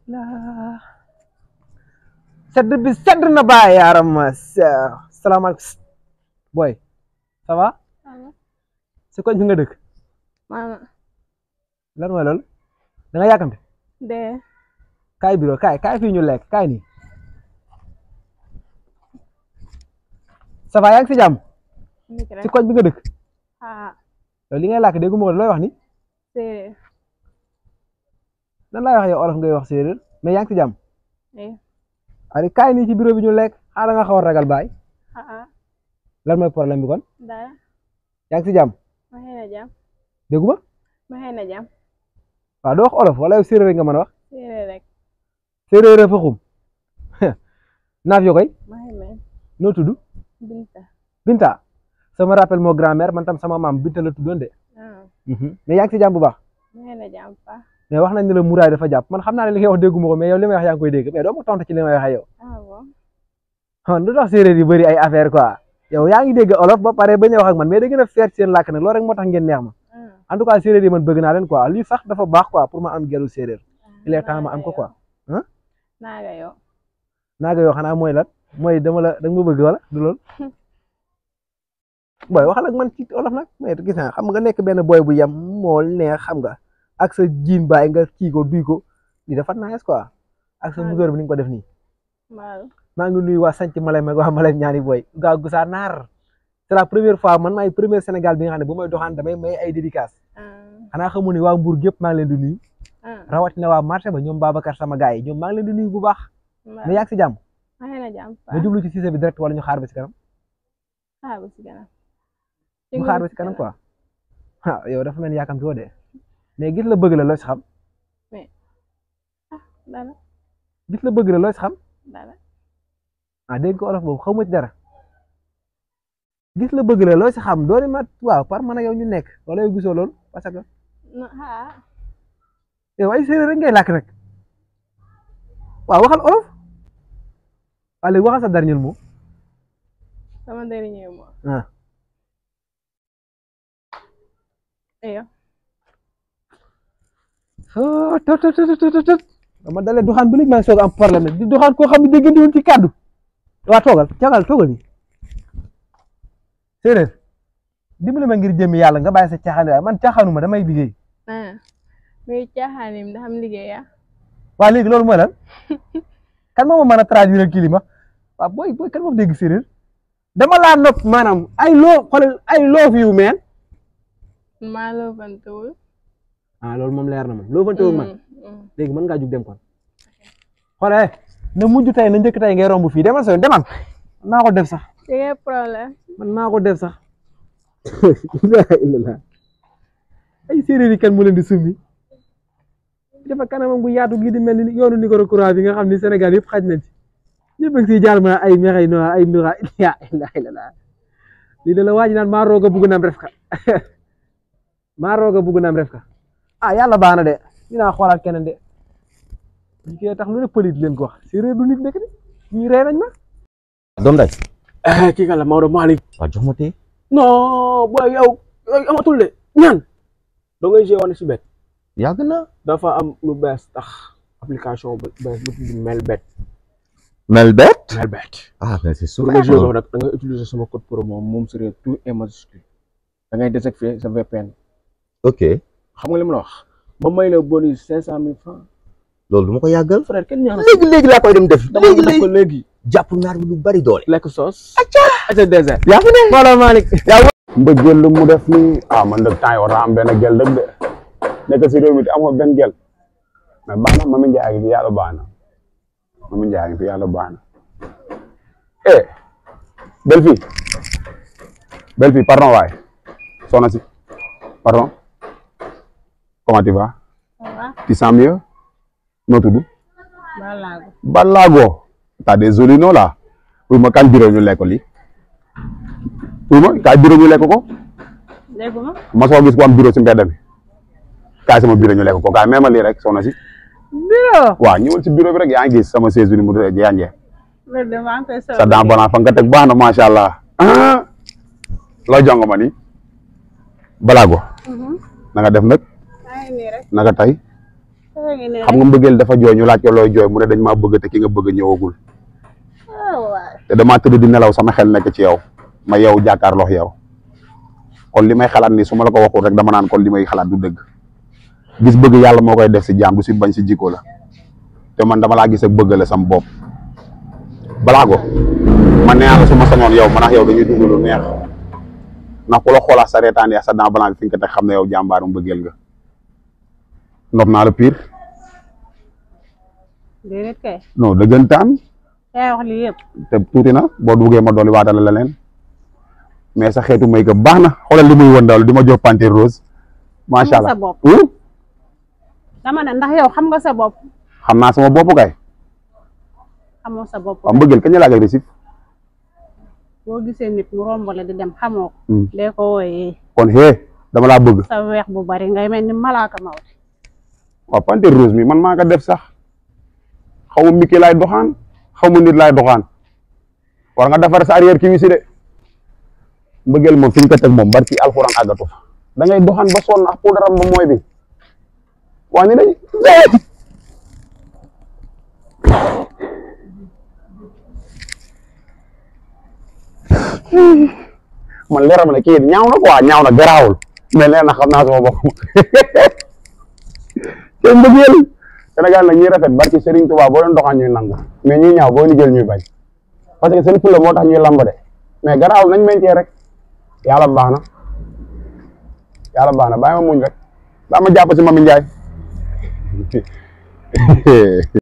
la sedd bi sedd na baay yaaram ma salaamaaleykum boy ça va si koñ bi nga dëkk Mama. lan mooy loolu da nga yàkkamte De. kaay bureau kaay kaay fii ñu lekk kaay nii ça va yaa ngi si jàmm Ndik si rek. koñ bi nga dëkk Ah. yow li ngay làkk déggu ma ko looy wax ni Séeréer. nan laay wax yow olof ngay wax séeréer mais yaa ngi si jàmm Eh. ari kaay nii ci bureau bi ñu lekk xaaral nga xaw a ragal baay Ah ah. lan mooy problème bi kon Dara. yaa ngi si jàmm Ma xëy na jàmm. déggu ma Ma xëy na jàmm. waaw doo wax olof wala yow séeréer nga mën a wax Séeréer rek. séeréer a fa xum naaf yoo koy Ma xëy na. noo tudd Binta. Binta sama rappel moo grand-mère man tam sama maam Binta la tuddoon de Ah. mais yaa ngi si jàmm bu baax Ma xëy na jàmm pa. mais wax nañ ne la muraay dafa jàpp man xam naa ne li ngay wax déggu ma ko mais yow li may wax yaa ngi koy dégg mais doo ma tontu ci li may wax yow Ah bon. ah lu tax séeréer yi bëri ay affaire quoi yow yaa ngi dégg olof ba pare bañ a wax ak man mais da gën a feer ci seen làkk nag loolu rek moo tax ngeen neex ma Ah. en tout cas séeréer yi man bëgg naa leen quoi lii sax dafa baax quoi pour ma am gelu séeréer il est temps ma am ko quoi Naaga yow. naaga yoo xanaa mooy lan mooy dama la da nga ma bëgg wala du lool booy waxal ak man ci olof nag mais gis naa xam nga nekk benn booy bu yem mool neex xam nga ak sa jiin baay nga kii ko duy ko lii dafa nice quoi ak sa Ah. musóor bi ni nga ko def nii Mal. maa ngi nuyu waa sanc Malem ak waa Malem ñaani booy gaa gusaa naar c'est la première fois man maay première Sénégal bi nga xam ne bu may doxaan damay may ay dédicace Ah. xanaa xamu ni waa Mbour gépp maa ngi leen di nuyu Ah. rawatina waa marché ba ñoom Babacar sama gars yi ñoom maa ngi leen di nuyu bu baax Mal. mais yaa ngi si jàmm Ma xëy na jàmm pa. nga jublu ci Cissé bi direct wala ñu xaar ba si kanam Xaar ba si kanam. mu xaar ba si kanam quoi ah yow dafa mel ni yaakamti woo de mais gis la bëgg la loo si xam Dara. gis la bëgg la loo si xam Dara. ah dégg ko olof boobu xaw ma ci dara gis la bëgg la loo si xam doole ma waaw par man ak yow ñu nekk wala yow gisoo loolu parce que No, ah. yow ay séeréer rek ngay làkk nag waaw waxal olof waaw léegi waxal sa dernier mot Sama dernier mot. ah Eh yow. oh tot tot tot tot tot dama dalee doxaan ba léegi maa ngi soog a am problème nag di doxaan koo xam ne déggante woon ci kàddu waa toogal toogal toogal yi séeréer dimbali ma ngir jëmmi yàlla nga bàyyi sa caaxaan waaye man caaxaanuma damay liggéey Ah. Mais caaxaanim da xam liggéey ah. waa léegi loolu mooy lan kan moo ma mën a traduire kii li ma waaw booy booy kan moo dégg séeréer dama laa nopp maanaam ay loo xoolal ay loo yu meen Maa loo bantawul. ah loolu moom leer na moom loo fante man Mm, mm. léegi mën ngaa jug dem kon xoolal na mujj tey na njëkk tey ngay romb fii demal sa demal man maa ko def sax Yéen problème. man maa ko def sax ilaha illallah ay séeréer yi kan mu leen di summi dafa kanamam bu yaatu gi di mel ni yoonu Nicaragua courant bi nga xam ni Sénégal yëpp xaj nañ ci ñëpp a ngi siy jaar ma ay mexey no ay ndura ya ilaha illallah lii da la waaj naan maa roog a bugg naam ref ka maa roog a bugg naam ref ka ah yàlla baax na de dinaa xoolaat keneen de ñu koy tax lu ne pëlit leen ko wax séeréer du nit nekk de ñuy rey nañ ma doom day kii kan la Maodo Malick waaw jox ma tee non booy yow yooyu amatul de ñaan da ngay joué woon si bet yàgg na dafa am lu bees tax application bu bees bu tudd Melbet Melbet Melbet ah mais c'est pour sûr nga joué ko nag da ngay utiliser sama code promo moom serait tout et majuscule da ngay désactiver sa VPN ok xam nga li ma la wax ba may la bonus cinq cent mille francs loolu du ma ko yàggal frère kenn ñaan léegi léegi laa koy dem def dama léegi def ko léegi léegi jàpp naar bi lu bari doole lekk sauce acca désert yaa fi ne Maodo Malick mbëggeel lu mu def nii ah man dëgg temps yi war naa am benn gel dëgg de nekk si réew mi te amoo benn gel mais baax na Mami Ndiaye ngi fi yàlla baax na Mami Ndiaye ngi fi yàlla baax na eh belle fille belle fille pardon waay soxna si pardon comment tu vas Ça va? tu sens mieux noo tudd Balaago. Balago t'as des jolis noms là pour ma kan bureau ñu lekk lii pour ma kaay bureau ñu lekk ko Déggu ma. ma soo gis ko am bureau si mbedd mi kaay sama bureau ñu lekk ko kaay même lii rek soxna si Bureau. waaw ñëwal si bureau bi rek yaa ngi gis sama chaise bi ni mu jaanjee Loolu de maa ngi koy soog sa dent blanc fa nga teg baax na macha allah ah loo jongo ma ni Balago na nga def nag maa ngi nii rek. naka tey Dara ngi ne xam nga mbëggeel dafa jooy ñu laaj ko looy jooy mu ne dañ maa bëgg te ki nga bëgg ñëwagul waay te damaa tëdd di nelaw sama xel nekk ci yow ma yow jàkkaarloo yow kon li may xalaat ni su ma la ko waxul rek dama naan kon li may xalaat du dëgg gis bëgg yàlla moo koy def si jaam du si bañ si jikko la te man dama laa gis ak bëgg la sam bopp balaa ko man nee naa la su ma sañoon yow man ak yow dañuy dund lu neex ndax ku la xoolaat sa reetaan ya sa dent blanc fi nga ko teg xam ne yow jàmbaaru mbëggeel nga nopp naa la pire déedéet kay non dëggantaan yaa wax lii yëpp te tuuti na boo duggee ma dolli waatal la leen mais sa xeetu may ko baax na xoolal li muy woon daal di ma jox panthère rose macha Xam nga allah sa bopp. Hmm? dama ne ndax yow xam nga sa bopp xam naa sama bopp kay xamoo sa bopp waaw mbëggeel kañ la agressif boo gisee nit mu rombale di dem xamoo ko Hmm. dee ko wooyee kon hee dama laa bëgg sa weex bu bari ngay mel ni malaaka mawte waaw panthère rose mi man maa ko def sax xaw ma Mickey laay doxaan xaw ma nit laay doxaan war nga defar sa arrière kii si de mbëggeel moom fi ñu ko teg moom barki alxuraan àggatu fa da ngay doxaan ba sonn ak puudaram ba mooy bi waa ni dañ man leeral ma ne kii ñaaw na quoi ñaaw na garaawul mais leer na xam naa sama bopp te mbëggeel Sénégal nag ñuy rafet barki Serigne Touba boo leen doxaan ñuy nangu mais ñuy ñaaw boo ni jël ñuy bañ parce que seen fulla moo tax ñuy lamb de mais garaawul nañ meñcee rek yàlla baax na yàlla baax na bàyyi ma muñ rek baa ma jàpp si Mami Njaay